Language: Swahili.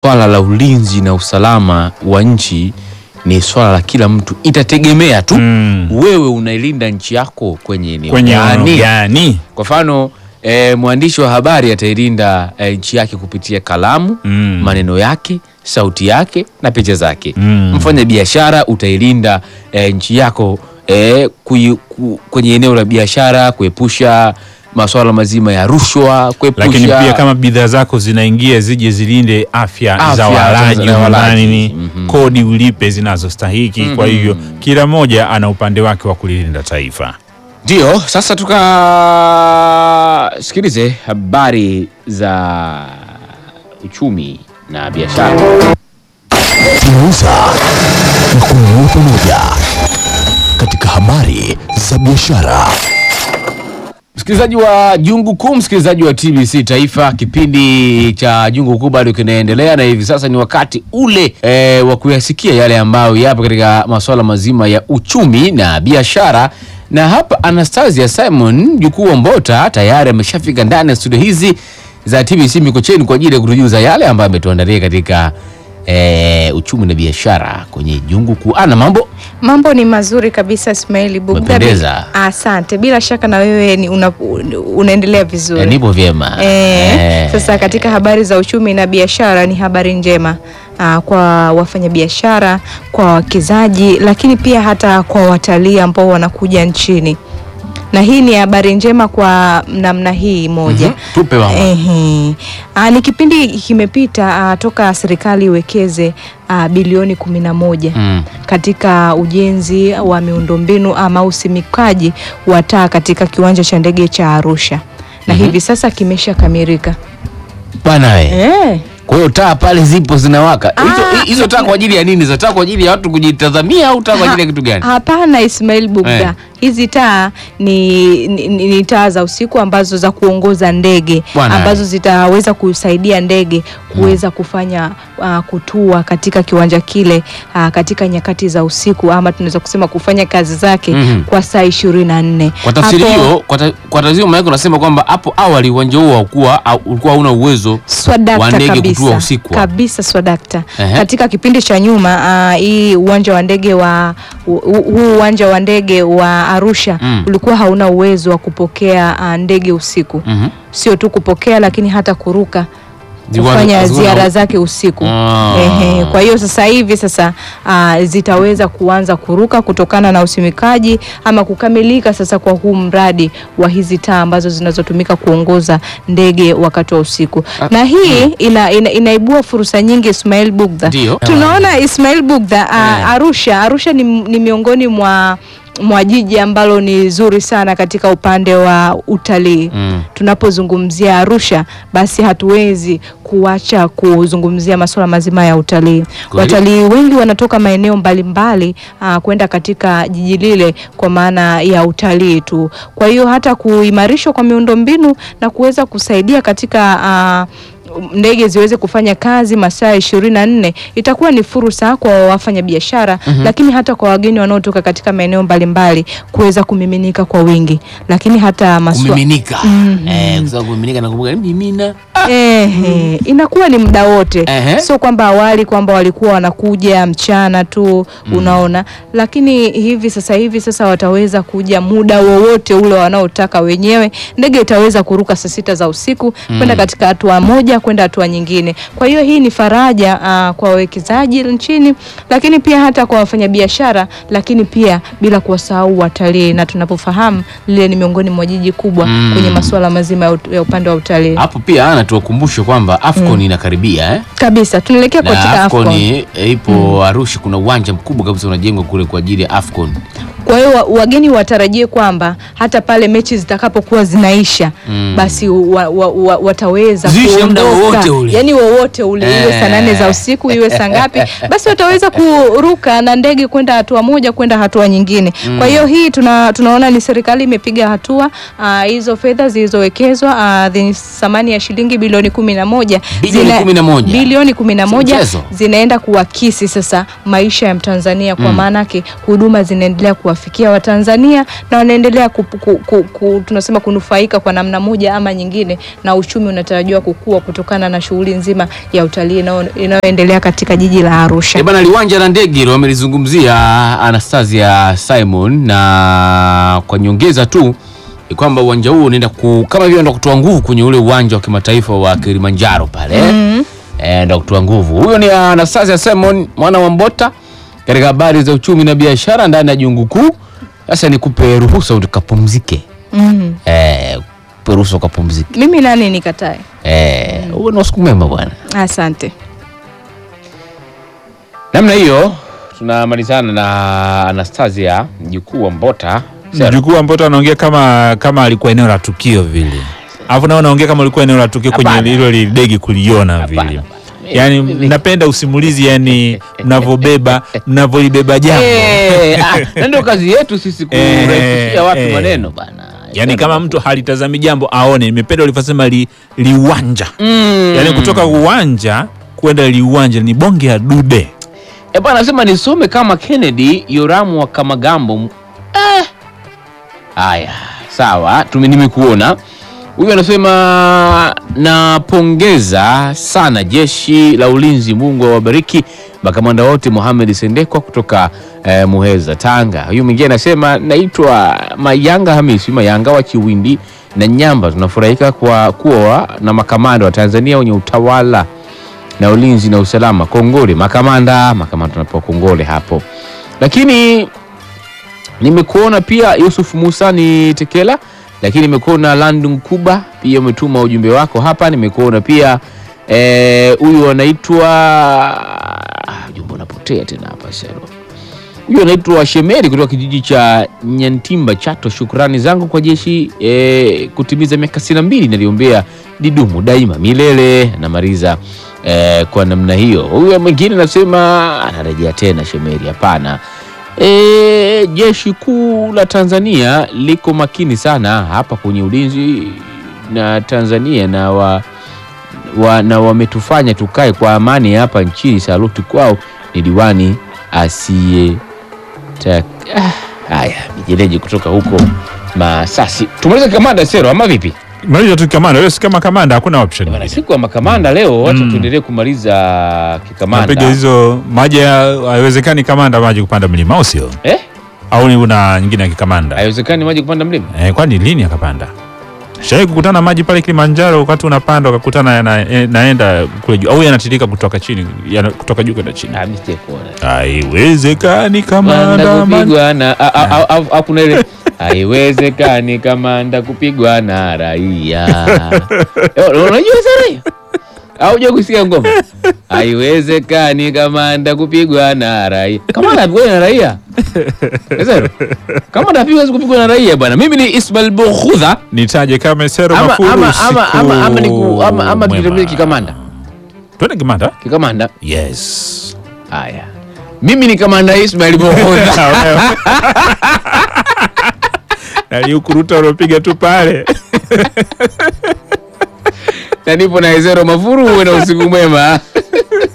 swala la ulinzi na usalama wa nchi ni swala la kila mtu, itategemea tu Mm. wewe unailinda nchi yako kwenye eneo Kwenye eneo gani. gani? Kwa mfano e, mwandishi wa habari atailinda e, nchi yake kupitia kalamu Mm. maneno yake, sauti yake na picha zake. Mm. Mfanya biashara utailinda e, nchi yako e, kui, ku, kwenye eneo la biashara kuepusha masuala mazima ya rushwa, kuepusha Lakini pia kama bidhaa zako zinaingia zije zilinde afya, Afya za za- walaji za walaji. ndani ni Mhm. kodi ulipe zinazostahiki. Kwa hivyo kila mmoja ana upande wake wa kulilinda taifa. Ndio, sasa tukasikilize habari za uchumi na biashara. tunauza na kununua pamoja katika habari za biashara. Msikilizaji wa Jungu Kuu, msikilizaji wa TBC Taifa, kipindi cha Jungu Kuu bado kinaendelea, na hivi sasa ni wakati ule e, wa kuyasikia yale ambayo yapo katika masuala mazima ya uchumi na biashara. Na hapa Anastasia Simon jukuu wa Mbota tayari ameshafika ndani ya studio hizi za TBC Mikocheni kwa ajili ya kutujuza yale ambayo ametuandalia katika e, uchumi na biashara kwenye Jungu Kuu. Ana mambo Mambo ni mazuri kabisa Ismaili Bugda. Umependeza. Asante. Bila shaka na wewe ni una, unaendelea vizuri. e, nipo vyema Eh, Eh. Sasa katika habari za uchumi na biashara ni habari njema aa, kwa wafanyabiashara, kwa wawekezaji, lakini pia hata kwa watalii ambao wanakuja nchini, na hii ni habari njema kwa namna hii moja. Mhm. Tupe mama. Ehe. Aa, ni kipindi kimepita aa, toka serikali iwekeze aa, bilioni kumi na moja Mm. katika ujenzi wa miundombinu ama usimikaji wa taa katika kiwanja cha ndege cha Arusha na hivi sasa kimeshakamilika. Bana we. Eh, Kwa hiyo taa pale zipo zinawaka. Ah. Hizo hizo taa kwa ajili ya nini? Za taa kwa ajili ya watu kujitazamia au taa kwa ajili ya kitu gani? hapana Ismail Bugda. Eh. Hizi taa ni, ni, ni, ni taa za usiku ambazo za kuongoza ndege Bwana. ambazo zitaweza kusaidia ndege kuweza kufanya uh, kutua katika kiwanja kile uh, katika nyakati za usiku ama tunaweza kusema kufanya kazi zake Mhm. kwa saa ishirini na nne. Kwa tafsiri Hapo- hiyo, kwa ta- kwa tafsiri maana unasema kwamba hapo awali uwanja huo haukuwa au- ulikuwa hauna uwezo Swadakta wa ndege kabisa, kutua usiku. kabisa swadakta. Ehe. Katika kipindi cha nyuma ah, hii uwanja wa ndege wa hu- hu- huu uwanja wa ndege wa Arusha Mm. ulikuwa hauna uwezo wa kupokea ah, ndege usiku, Mhm. sio tu kupokea, lakini hata kuruka Zilikuwa- kufanya zilikuwa na- ziara zake usiku. Ah. Ehe, kwa hiyo sasa hivi sasa ah, zitaweza kuanza kuruka kutokana na usimikaji ama kukamilika sasa kwa huu mradi wa hizi taa ambazo zinazotumika kuongoza ndege wakati wa usiku. Na hii ina, ina, inaibua fursa nyingi Ismail Bugdha. Ndio. Tunaona Ismail Bugdha ah, Eh. Arusha, Arusha ni, ni miongoni mwa mwa jiji ambalo ni zuri sana katika upande wa utalii Mm. tunapozungumzia Arusha basi hatuwezi kuacha kuzungumzia masuala mazima ya utalii. Kweli. Watalii wengi wanatoka maeneo mbalimbali ah, kwenda katika jiji lile kwa maana ya utalii tu. Kwa hiyo hata kuimarishwa kwa miundombinu na kuweza kusaidia katika ah, ndege ziweze kufanya kazi masaa ishirini na nne itakuwa ni fursa kwa wafanyabiashara lakini hata kwa wageni wanaotoka katika maeneo mbalimbali kuweza kumiminika kwa wingi, lakini hata maswa... Kumiminika. Eh, kwa sababu kumiminika nakumbuka ni mimina. Ehe, inakuwa ni muda wote, Ehe. sio kwamba awali kwamba walikuwa wanakuja mchana tu unaona, lakini hivi sasa hivi sasa wataweza kuja muda wowote ule wanaotaka wenyewe. Ndege itaweza kuruka saa sita za usiku kwenda katika hatua moja kwenda hatua nyingine. Kwa hiyo hii ni faraja ah, kwa wawekezaji nchini, lakini pia hata kwa wafanyabiashara, lakini pia bila kuwasahau watalii, na tunapofahamu lile ni miongoni mwa jiji kubwa Mm. kwenye masuala mazima ya ut- ya upande wa utalii. Hapo pia ana tuwakumbushe kwamba Afcon inakaribia eh? kabisa tunaelekea Na katika Afcon AFCON. eh, ipo Arusha, kuna uwanja mkubwa kabisa unajengwa kule kwa ajili ya Afcon. Kwa hiyo wa- wageni watarajie kwamba hata pale mechi zitakapokuwa zinaisha Mm. basi wa, wa, wa, wataweza Ziishe muda kuondoka. wowote ule. yani wowote ule iwe saa nane za Eh. usiku iwe saa ngapi, basi wataweza kuruka na ndege kwenda hatua moja kwenda hatua nyingine. Kwa hiyo hii tuna, tunaona ni serikali imepiga hatua ah, hizo fedha zilizowekezwa ah, zenye thamani ya shilingi bilioni kumi na moja Bilioni zina- kumi na moja. bilioni kumi na Si moja mchezo. zinaenda kuakisi sasa maisha ya Mtanzania kwa maanake huduma zinaendelea kuwa kuwafikia Watanzania na wanaendelea ku, ku, ku, ku, tunasema kunufaika kwa namna moja ama nyingine, na uchumi unatarajiwa kukua kutokana na shughuli nzima ya utalii inayo- inayoendelea katika jiji la Arusha. E bana, liwanja la ndege hilo wamelizungumzia Anastasia Simon, na kwa nyongeza tu ni kwamba uwanja huu unaenda ku, kama vile unaenda kutoa nguvu kwenye ule uwanja wa kimataifa wa Kilimanjaro pale mm. E, enda kutoa nguvu. Huyo ni Anastasia Simon mwana wa Mbota katika habari za uchumi na biashara ndani ya jungu kuu. Sasa nikupe ruhusa ukapumzike, Mm. eh, kupe ruhusa ukapumzike. Mimi nani nikatae? Eh, uwe na usiku mwema bwana. Asante. Namna hiyo tunamalizana na Anastasia mjukuu wa Mbota. Sera. Mjukuu wa Mpoto anaongea kama kama alikuwa eneo la tukio vile, alafu nao naongea kama ulikuwa eneo la tukio kwenye Hapana. hilo lidegi kuliona Hapana, vile. hapana. Yani Mimi- napenda usimulizi, yani mnavyobeba mnavyolibeba jambo Eh, ah, na ndio kazi yetu sisi Eh, kurahisishia watu eh. maneno bana. yani kama mtu halitazami jambo aone. Nimependa ulivyosema li, liwanja mm. yani kutoka uwanja kwenda liwanja ni bonge ya dude. Eh, bana nasema nisome kama Kennedy Yoramu wa Kamagambo. Eh. Haya, sawa, tume nimekuona. Huyu anasema napongeza sana jeshi la ulinzi, Mungu awabariki makamanda wote. Mohamed Sendekwa kutoka eh, Muheza, Tanga. Huyu mwingine anasema naitwa Mayanga Hamisi Mayanga wa Chiwindi na Nyamba. Tunafurahika kwa kuwa na makamanda wa Tanzania wenye utawala na ulinzi na usalama. Kongole makamanda, makamanda tunapewa kongole hapo. Lakini nimekuona pia Yusuf Musa ni Tekela, lakini nimekuona Landung Kuba pia umetuma ujumbe wako hapa. Nimekuona pia eh, huyu anaitwa ah, ujumbe unapotea tena hapa Sero. Huyu anaitwa Shemeri kutoka kijiji cha Nyantimba, Chato. Shukrani zangu kwa jeshi eh, kutimiza miaka sitini na mbili naliombea didumu daima milele. Namaliza eh, kwa namna hiyo. Huyu mwingine anasema anarejea tena Shemeri, hapana. E, jeshi kuu la Tanzania liko makini sana hapa kwenye ulinzi na Tanzania na wa, wa, na wametufanya tukae kwa amani hapa nchini. Saluti kwao ni diwani asiye ta- ah, haya mijereji kutoka huko Masasi. Tumalize kamanda Sero ama vipi? Maliza tu kamanda, wewe si kama kamanda, hakuna option Bwana, nyingine. siku ya makamanda leo, wacha Mm. tuendelee kumaliza kikamanda Napiga hizo maji, ya- haiwezekani kamanda maji kupanda mlima, au sio? eh? Au ni una nyingine ya kikamanda? Haiwezekani maji kupanda mlima. Eh, kwani lini akapanda? Shawai kukutana maji pale Kilimanjaro wakati unapanda ukakutana yana, eh, naenda kule juu au yanatirika kutoka chini yana, kutoka juu kwenda chini? Ah, mimi sijakuona. Haiwezekani kamanda. Kamanda man- kupigwa na a- a- a- a- a- kuna ile haiwezekani kamanda kupigwa na raia. Eh, Unajua sana hiyo? Au je kusikia ngoma? Haiwezekani kamanda kupigwa na raia. Kamanda apigwa na raia. Sasa kamanda apigwa kupigwa na raia bwana. Mimi ni Ismail Bukhudha. Nitaje kama Sero Ama Mafuru ama usiku ama ama ama niku ama ama mwema. tutembelee kikamanda. Twende kikamanda? Kikamanda. Yes. Haya. Mimi ni kamanda Ismail Bukhudha. Naliukuruta uliopiga tu pale. na nipo na Ezero Mafuru. Uwe na usiku mwema.